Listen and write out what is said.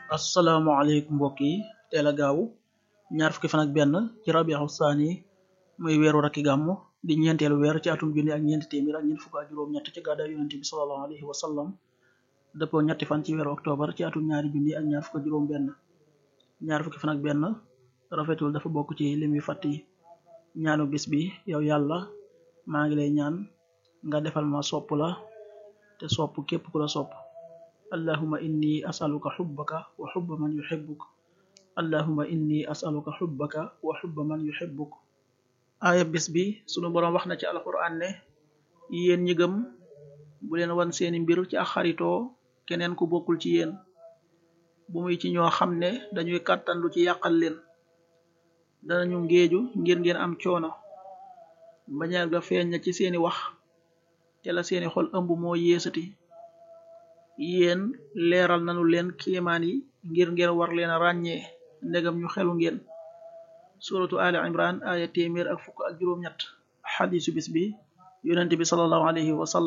asalaamaaleykum mbokk yi teel a gaaw ñaar fukki fan ak benn ci rabiu saani muy weeru rakki gàmmu di ñeenteelu weer ci atum junni ak ñeenti téeméer ak ñeent fukk ak juróom-ñett ci gàddaay yonente bi sallallahu alayhi wa sallam dëppoo ñetti fan ci weeru octobre ci atum ñaari junni ak ñaar fukk ak juróom benn ñaar fukki fan ak benn rafetul dafa bokk ci lim yu fàtt yi ñaanu bis bi yow yàlla maa ngi lay ñaan nga defal ma sopp la te sopp képp ku la sopp allahuma inni asaluka xubbaka wa xubba man yuxibbuk allahuma inni asaluka xubbaka wa xubba man yuxibbuk aaya bis bi sunu boroom wax na ci alquran ne yéen ñi gëm bu leen wan seeni mbir ci ak xaritoo keneen ku bokkul ci yéen bu muy ci ñoo xam ne dañuy kàttanlu ci yàqal leen danañu ngéeju ngir ngeen am coono bañeel ga feeñ na ci seeni wax te la seeni xol ëmb moo yéesati yéen leeral nanu leen kéemaan yi ngir ngeen war leen a ràññee ndegam ñu xelu ngeen suratu ali imran aya téeméer ak fukk ak juróom ñett xadisu bis bi yonente bi sallallahu alayhi wa sallam